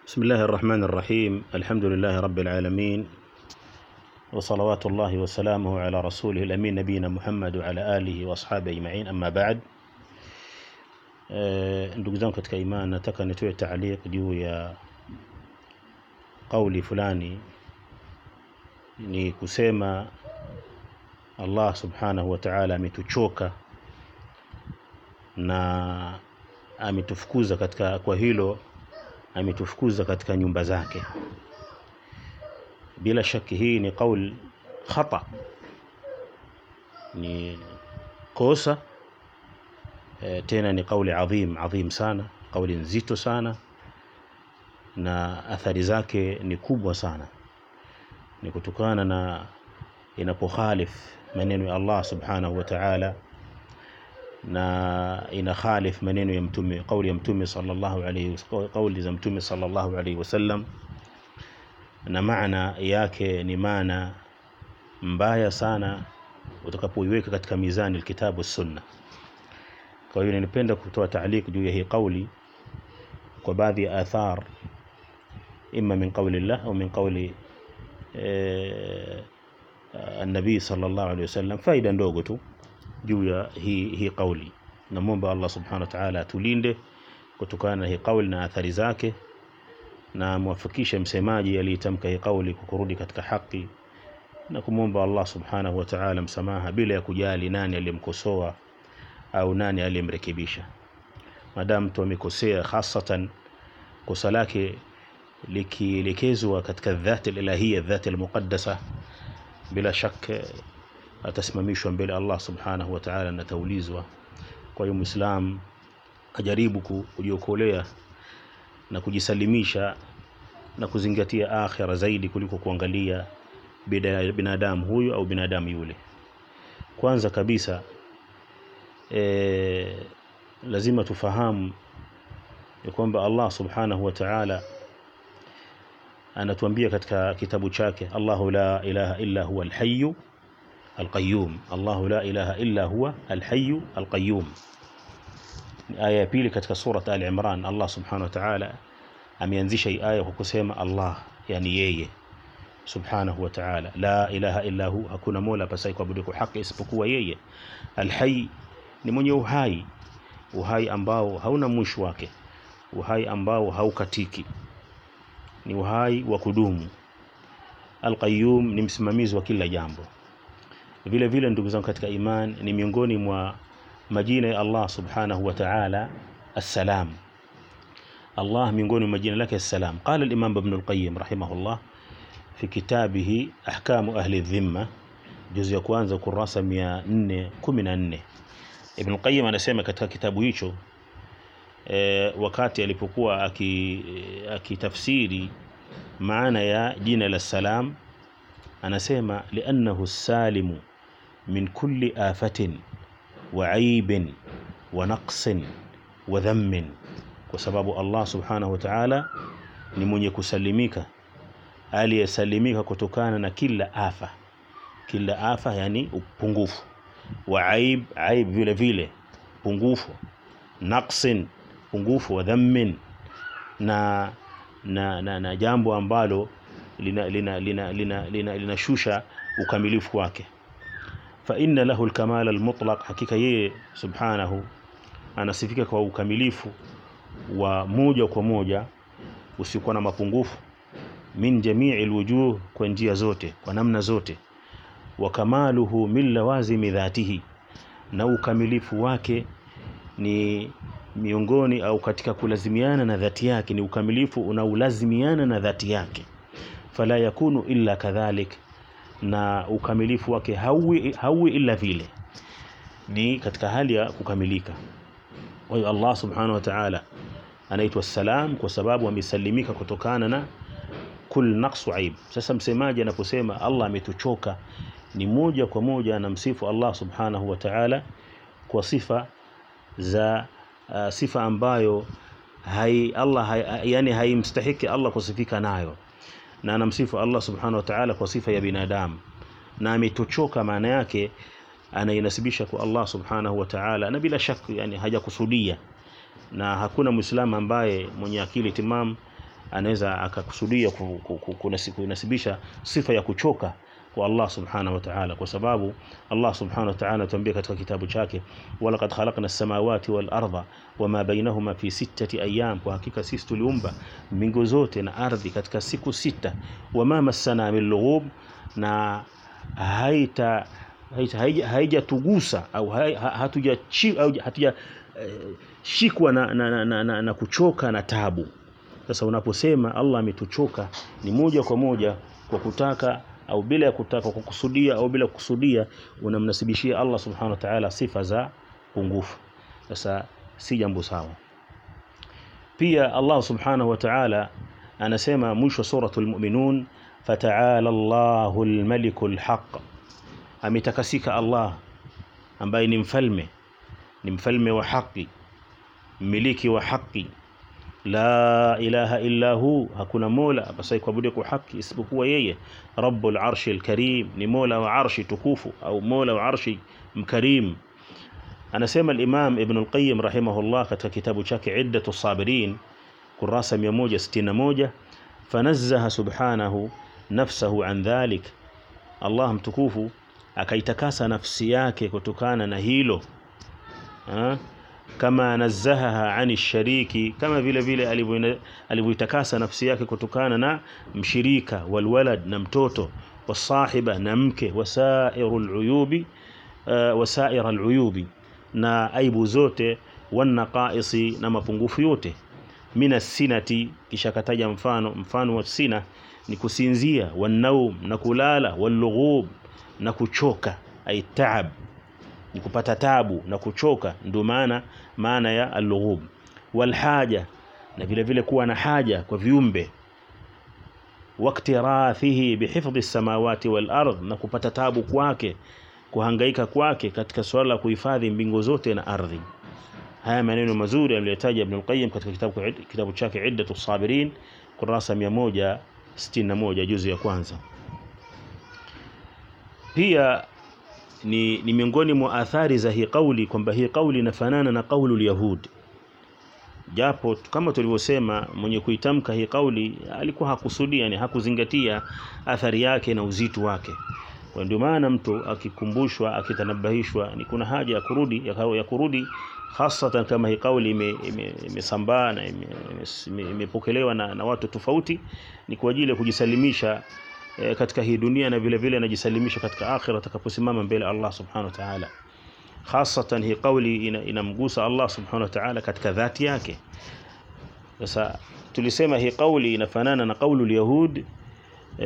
بسم الله الرحمن الرحيم الحمد لله رب العالمين وصلوات الله وسلامه على رسوله الأمين نبينا محمد وعلى آله وأصحابه أجمعين أما بعد Eh, ndugu zangu katika imani nataka nitoe taaliq juu ya kauli fulani ni kusema Allah subhanahu wa ta'ala ametuchoka na ametufukuza katika kwa hilo ametufukuza katika nyumba zake bila shaki hii ni kauli khata ni kosa e, tena ni kauli adhim adhim sana kauli nzito sana na athari zake ni kubwa sana ni kutokana na inapokhalif maneno ya Allah subhanahu wa ta'ala na inakhalif maneno ya mtume kauli ya mtume sallallahu alayhi kauli za mtume sallallahu alayhi wasallam na maana yake ni maana mbaya sana utakapoiweka katika mizani alkitabu sunna kwa hiyo ninapenda kutoa taaliq juu ya hii kauli kwa baadhi ya athar imma min qawli Allah au min qawli eh, النبي صلى الله عليه وسلم faida ndogo tu juu ya hii hii kauli namwomba Allah subhanahu wa ta'ala atulinde kutokana na hii kauli na athari zake na muwafikishe msemaji aliyetamka hii kauli kurudi katika haki na kumwomba Allah subhanahu wa ta'ala msamaha bila ya kujali nani aliyemkosoa au nani aliyemrekebisha maadamu mtu amekosea hasatan kosa lake likielekezwa katika dhati ilahia dhati almuqaddasa bila shaka atasimamishwa mbele Allah subhanahu wa ta'ala na taulizwa kwa hiyo muislam ajaribu kujiokolea na kujisalimisha na kuzingatia akhira zaidi kuliko kuangalia binadamu huyu au binadamu yule kwanza kabisa e, lazima tufahamu ya kwamba Allah subhanahu wa ta'ala anatuambia katika kitabu chake Allahu la ilaha illa huwa alhayyu alqayyum Allahu la ilaha illa huwa alhayyu alqayyum aya ya pili katika surat Ali Imran Allah subhanahu wa ta'ala ameanzisha hii aya kwa kusema Allah yani yeye subhanahu wa ta'ala la ilaha illa hu hakuna mola pasai kuabudiwa kwa haki isipokuwa yeye alhayy ni mwenye uhai uhai ambao hauna mwisho wake uhai ambao haukatiki ni uhai wa kudumu alqayyum ni msimamizi wa kila jambo vile vile ndugu zangu katika iman ni miongoni mwa majina ya Allah subhanahu wa ta'ala assalam Allah miongoni mwa majina lake assalam qala al-imam ibn al-qayyim rahimahullah fi kitabihi ahkamu ahli dhimma juzu ya kwanza kurasa 414 Ibn Qayyim anasema katika kitabu hicho e, wakati alipokuwa akitafsiri aki maana ya jina la salam anasema liannahu salimu min kulli afatin wa aibin wa naqsin wa dhammin kwa sababu Allah subhanahu wa ta'ala ni mwenye kusalimika aliyesalimika kutokana na kila afa kila afa yani upungufu wa aib aib vile vile pungufu naqsin pungufu wa dhammin na na, na, na jambo ambalo linashusha lina, lina, lina, lina, lina ukamilifu wake fa inna lahu alkamal almutlaq hakika yeye subhanahu anasifika kwa ukamilifu wa moja kwa moja usiokuwa na mapungufu min jamii alwujuh kwa njia zote kwa namna zote wa kamaluhu min lawazimi dhatihi na ukamilifu wake ni miongoni au katika kulazimiana na dhati yake ni ukamilifu unaulazimiana na dhati yake fala yakunu illa kadhalik na ukamilifu wake hauwi, hauwi illa vile ni katika hali ya kukamilika kwa hiyo Allah subhanahu wa ta'ala anaitwa salam kwa sababu amesalimika kutokana na kul naqsu aib sasa msemaji anaposema Allah ametuchoka ni moja kwa moja anamsifu Allah subhanahu wa ta'ala kwa sifa za uh, sifa ambayo hai Allah hai, yani haimstahiki Allah kusifika nayo na anamsifu Allah subhanahu wa ta'ala kwa sifa ya binadamu na ametuchoka maana yake anainasibisha kwa Allah subhanahu wa ta'ala na bila shaka yani hajakusudia na hakuna muislamu ambaye mwenye akili timam anaweza akakusudia kunasibisha sifa ya kuchoka kwa Allah subhanahu wa ta'ala, kwa sababu Allah subhanahu wa ta'ala anatuambia katika kitabu chake, walaqad khalaqna as-samawati wal arda wama bainahuma fi sittati ayyam, kwa hakika sisi tuliumba mbingu zote na ardhi katika siku sita. Wama massana min lughub, na haita haijatugusa au hatuja shikwa na, na, na, na, na kuchoka na tabu. Sasa unaposema Allah ametuchoka ni moja kwa moja kwa kutaka au bila ya kutaka, kwa kukusudia au bila kukusudia, unamnasibishia Allah subhanahu wa ta'ala sifa za pungufu. Sasa si jambo sawa. Pia Allah subhanahu wa ta'ala anasema mwisho suratul Mu'minun, fata'ala Allahu al-malikul haqq, ametakasika Allah ambaye ni mfalme, ni mfalme wa haki, mmiliki wa haki la ilaha illa hu, hakuna mola apasaye kuabudiwa kwa haki isipokuwa yeye. Rabbul arshi alkarim, ni mola wa arshi tukufu au mola wa arshi mkarim. Anasema al-Imam Ibn al-Qayyim rahimahullah katika kitabu chake Iddatu Sabirin kurasa 161, fanazzaha subhanahu nafsahu an dhalik, Allah mtukufu akaitakasa nafsi yake kutokana na hilo ha? kama nazahaha ani shariki, kama vile vile alivyoitakasa nafsi yake kutokana na mshirika, walwalad na mtoto, wasahiba na mke, wasairu aluyubi uh, wasaira aluyubi na aibu zote, wanaqaisi na mapungufu yote, mina sinati, kisha kataja mfano. Mfano wa sina ni kusinzia, wanaum na kulala, walughub na kuchoka, ay taab ni kupata tabu na kuchoka, ndio maana maana ya al-lughub. Walhaja, na vile vile kuwa na haja kwa viumbe. Waktirathihi bihifdhi samawati wal ardh, na kupata tabu kwake, kuhangaika kwake katika swala la kuhifadhi mbingu zote na ardhi. Haya maneno mazuri aliyotaja Ibn al-Qayyim katika kitabu, kitabu chake Iddatu Sabirin kurasa 161 juzu ya kwanza. Pia ni, ni miongoni mwa athari za hii kauli kwamba hii kauli inafanana na kaulu lyahud, japo kama tulivyosema, mwenye kuitamka hii kauli alikuwa hakusudia, yani hakuzingatia athari yake na uzito wake. Kwa ndio maana mtu akikumbushwa, akitanabahishwa, ni kuna haja ya kurudi ya, ya kurudi hasatan kama hii kauli imesambaa ime, ime na imepokelewa ime na, na watu tofauti, ni kwa ajili ya kujisalimisha E, katika hii dunia na vile vile anajisalimisha katika akhira atakaposimama mbele Allah subhanahu wa ta'ala. Hasatan hii kauli inamgusa ina Allah subhanahu wa ta'ala katika dhati yake. Sasa tulisema hii kauli inafanana na kaulu al-yahud e,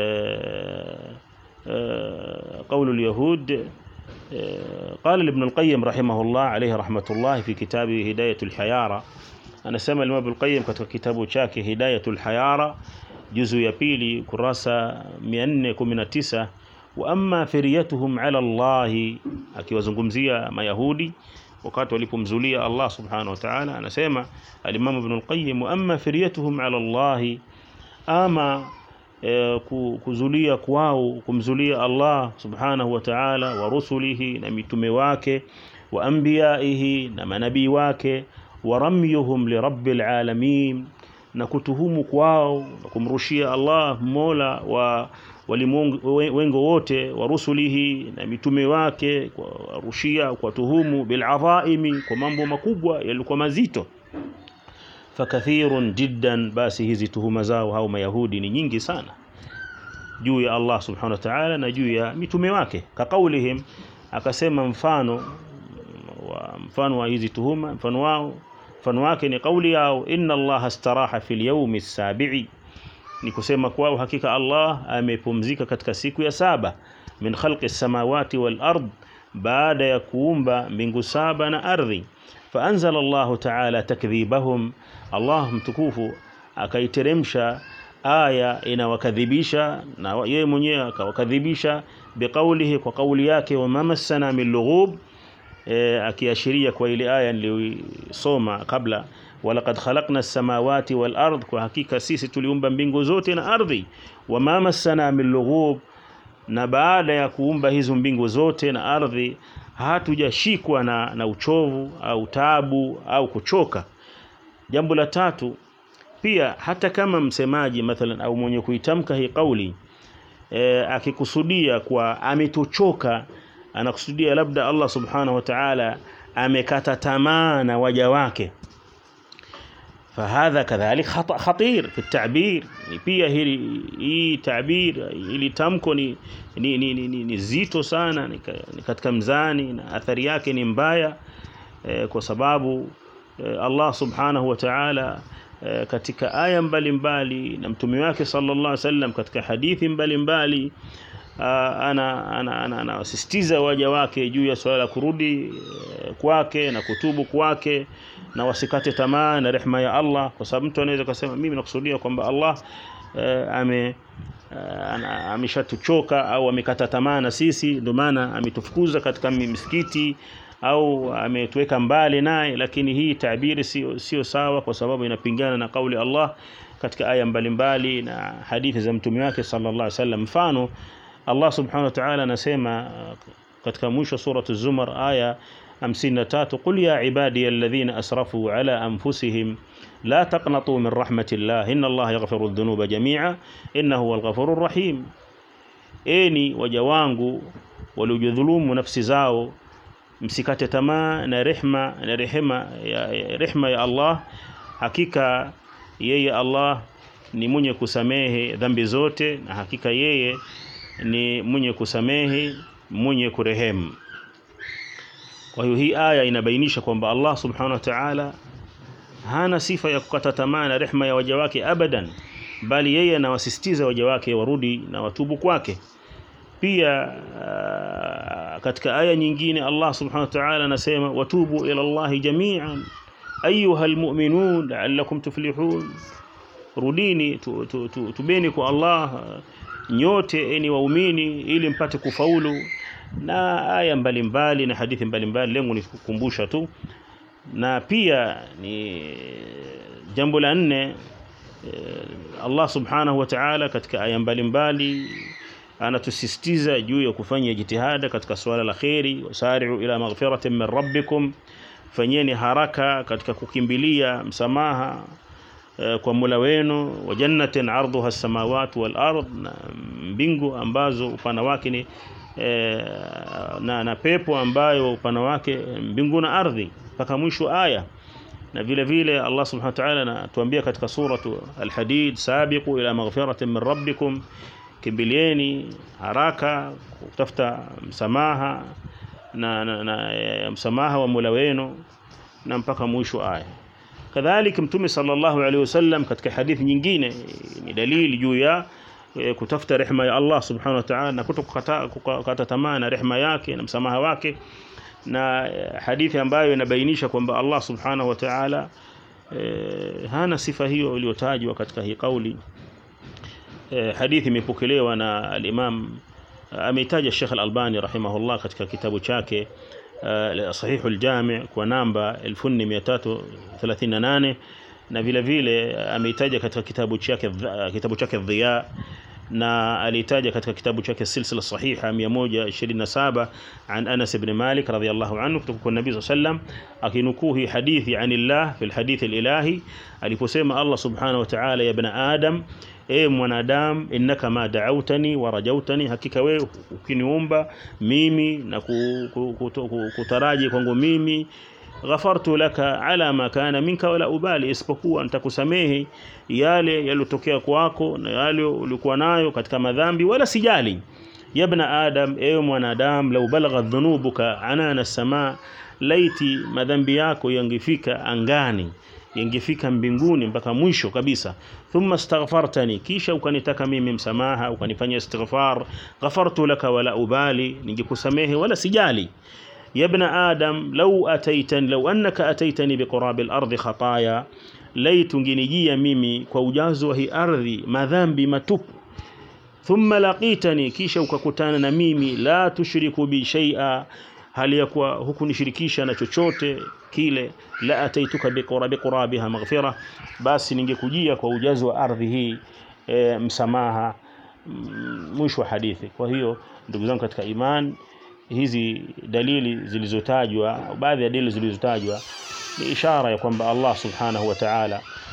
e, kaulu al-yahud e, qala Ibn al-Qayyim rahimahullah alayhi rahmatullah fi kitabi Hidayatul Hayara, anasema Imam Ibn al-Qayyim katika kitabu chake Hidayatul Hayara juzu ya pili kurasa 419, wa amma firyatuhum ala Allah, akiwazungumzia Mayahudi wakati walipomzulia Allah subhanahu wa ta'ala, anasema al-Imam Ibn al-Qayyim, wa amma firyatuhum ala Allah, ama e, kuzulia kwao kumzulia Allah subhanahu wa ta'ala, wa rusulihi na mitume wake, wa anbiyaihi na manabii wake, wa ramyuhum li rabbil alamin na kutuhumu kwao na kumrushia Allah mola wa walimwengu wengo wote wa rusulihi na mitume wake, kwa rushia kwa tuhumu biladhaimi, kwa mambo makubwa yalikuwa mazito. Fakathirun jiddan, basi hizi tuhuma zao hao Mayahudi ni nyingi sana juu ya Allah subhanahu wa ta'ala na juu ya mitume wake. Kaqaulihim, akasema mfano wa mfano wa hizi tuhuma, mfano wao mfano wake ni kauli yao, inna Allah astaraha fil yawmi sabi'i, ni kusema kwao hakika Allah amepumzika katika siku ya saba, min khalqi samawati wal ard, baada ya kuumba mbingu saba na ardhi. Fa anzala Allahu ta'ala takdhibahum, Allah mtukufu akaiteremsha aya inawakadhibisha na yeye mwenyewe akawakadhibisha, biqaulihi, kwa kauli yake, wa mamassana min lughub E, akiashiria kwa ile aya niliyosoma kabla, walaqad khalaqna as-samawati wal ard, kwa hakika sisi tuliumba mbingu zote na ardhi. Wama massana min lughub, na baada ya kuumba hizo mbingu zote na ardhi hatujashikwa na, na uchovu au tabu au kuchoka. Jambo la tatu, pia hata kama msemaji mathalan au mwenye kuitamka hii kauli e, akikusudia kwa ametuchoka anakusudia labda Allah subhanahu wa ta'ala amekata tamaa na waja wake فهذا كذلك خطأ خطير في التعبير pia hili hii tabir ili tamko ni ni, ni, ni, ni, ni zito sana ni, ni katika mzani na athari yake ni mbaya eh, kwa sababu eh, Allah subhanahu wa ta'ala eh, katika aya mbalimbali na mtume wake sallallahu alaihi wasallam katika hadithi mbalimbali ana anawasisitiza ana, ana, waja wake juu ya swala la kurudi eh, kwake na kutubu kwake na wasikate tamaa na rehma ya Allah kwa sababu mtu anaweza kusema mimi nakusudia kwamba Allah eh, ame eh, ameshatuchoka au amekata tamaa na sisi ndio maana ametufukuza katika misikiti au ametuweka mbali naye lakini hii tabiri sio sio sawa kwa sababu inapingana na kauli Allah katika aya mbalimbali na hadithi za mtume wake sallallahu alaihi wasallam mfano Allah subhanahu wa ta'ala anasema katika mwisho sura az-zumar aya 53 qul ya ibadi alladhina asrafu ala anfusihim la taqnatu min rahmatillah inna Allah yaghfiru adh-dhunuba jami'a innahu huwal ghafurur rahim eni waja wangu waliojidhulumu nafsi zao msikate tamaa na rehma na rehema ya rehma ya Allah hakika yeye Allah ni mwenye kusamehe dhambi zote na hakika yeye ni mwenye kusamehe mwenye kurehemu kwa hiyo hii aya inabainisha kwamba Allah subhanahu wa ta'ala hana sifa ya kukata tamaa na rehma ya waja wake abadan bali yeye anawasisitiza waja wake warudi na watubu kwake pia uh, katika aya nyingine Allah subhanahu wa ta'ala anasema watubu ila Allah jami'an ayuha almu'minun la'allakum tuflihun rudini tu, tu, tu, tubeni kwa Allah nyote eni waumini ili mpate kufaulu na aya mbalimbali na hadithi mbalimbali lengo ni kukumbusha tu na pia ni jambo la nne Allah subhanahu wa ta'ala katika aya mbalimbali anatusisitiza juu ya kufanya jitihada katika swala la khairi wasari'u ila maghfiratin min rabbikum fanyeni haraka katika kukimbilia msamaha kwa Mola wenu wa jannatin ardhuha as-samawati wal ard na mbingu ambazo upana wake ni e, na, na pepo ambayo upana wake mbingu na ardhi mpaka mwisho aya na vile vile Allah subhanahu wa ta'ala anatuambia katika suratu al-hadid sabiqu ila maghfiratin min rabbikum kimbilieni haraka kutafuta msamaha na, na, na e, msamaha wa Mola wenu na mpaka mwisho aya kadhalika mtume sallallahu alaihi wasallam katika hadithi nyingine ni dalili juu ya e, kutafuta rehema ya Allah subhanahu wa ta'ala na kutokukata kukata tamaa na rehema yake na msamaha wake na e, hadithi ambayo inabainisha kwamba Allah subhanahu wa ta'ala e, hana sifa hiyo iliyotajwa katika hii kauli e, hadithi imepokelewa na al-Imam ameitaja Sheikh Al-Albani rahimahullah katika kitabu chake صحيح الجامع kwa namba 1338 na vile vile ameitaja katika kitabu chake kitabu chake Dhiya na alitaja katika kitabu chake silsila sahiha 127 an Anas ibn Malik radhiyallahu anhu kutoka kwa Nabii sallam akinukuu hii hadithi anillah fil hadith alilahi aliposema Allah subhanahu wa ta'ala ya ibn Adam e mwanadamu innaka ma da'autani wa rajautani hakika wewe ukiniomba mimi na kutaraji kwangu mimi ghafartu laka ala ma kana minka wala ubali isipokuwa nitakusamehe yale yaliyotokea kwako na yale ulikuwa nayo katika madhambi wala sijali ya ibn adam ewe mwanadamu lau balagha dhunubuka anana samaa laiti madhambi yako yangefika angani yangefika mbinguni mpaka mwisho kabisa thumma astaghfartani kisha ukanitaka mimi msamaha ukanifanyia istighfar ghafartu laka wala ubali ningekusamehe wala sijali ya ibn adam law ataitani law annaka ataitani biqurabi al-ardi khataaya laitu nginijia mimi kwa ujazo wa hii ardhi madhambi matupu thumma laqitani kisha ukakutana na mimi la tushriku bi shay'a hali ya kuwa hukunishirikisha na chochote kile la ataituka biqurabi qurabiha maghfira basi ningekujia kwa ujazo wa ardhi hii e, msamaha mwisho wa hadithi kwa hiyo ndugu zangu katika iman hizi dalili zilizotajwa baadhi ya dalili zilizotajwa ni ishara ya kwamba Allah subhanahu wa ta'ala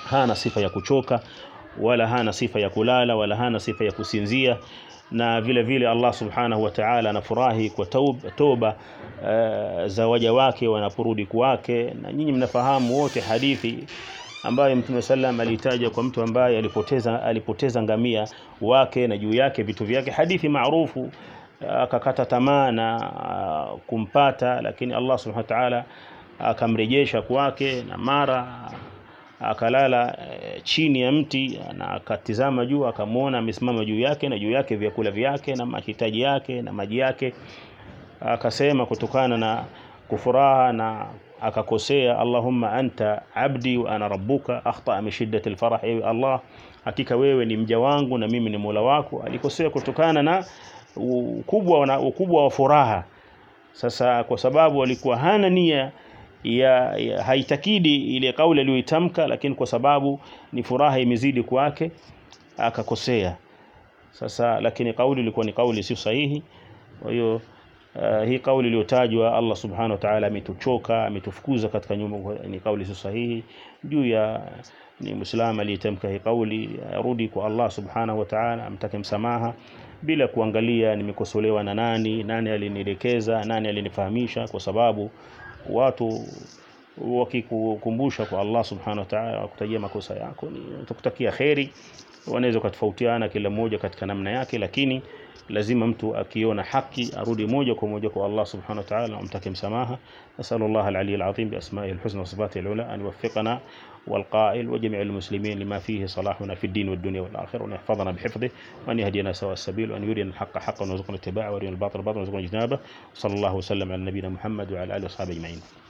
hana sifa ya kuchoka wala hana sifa ya kulala wala hana sifa ya kusinzia na vile vile Allah subhanahu wa ta'ala anafurahi kwa toba, toba uh, za waja wake wanaporudi kwake na nyinyi mnafahamu wote hadithi ambayo Mtume sallam alitaja kwa mtu ambaye alipoteza alipoteza ngamia wake na juu yake vitu vyake hadithi maarufu akakata tamaa na kumpata lakini Allah subhanahu wa ta'ala akamrejesha kwake na mara akalala e, chini ya mti na akatizama juu akamwona amesimama juu yake na juu yake vyakula vyake na mahitaji yake na maji yake akasema kutokana na kufuraha na akakosea Allahumma anta abdi wa ana rabbuka akhta min shiddati alfarah ewe Allah hakika wewe ni mja wangu na mimi ni Mola wako alikosea kutokana na ukubwa na ukubwa wa furaha sasa kwa sababu alikuwa hana nia ya, ya haitakidi ile kauli aliyoitamka lakini kwa sababu ni furaha imezidi kwake akakosea sasa lakini kauli ilikuwa ni kauli sio sahihi kwa hiyo uh, hii kauli iliyotajwa Allah subhanahu wa ta'ala ametuchoka ametufukuza katika nyumba ni kauli sio sahihi juu ya ni muislamu aliyetamka hii kauli arudi kwa Allah subhanahu wa ta'ala amtake msamaha bila kuangalia nimekosolewa na nani nani alinielekeza nani alinifahamisha kwa sababu watu wakikukumbusha kwa Allah subhanahu wa ta'ala wakutajia makosa yako ni tukutakia kheri wanaweza kutofautiana kila mmoja katika namna yake lakini lazima mtu akiona haki arudi moja kwa moja kwa Allah subhanahu wa ta'ala amtake msamaha nasallu Allah al-ali al-azim bi asma'ihi al-husna wa sifatihi al-ula an yuwaffiqana والقائل وجميع المسلمين لما فيه صلاحنا في الدين والدنيا والآخرة وأن يحفظنا بحفظه وأن يهدينا سواء السبيل وأن يرينا الحق حقا ويرزقنا اتباعه ويرينا الباطل باطلا ويرزقنا اجتنابه وصلى الله وسلم على نبينا محمد وعلى آله وصحبه أجمعين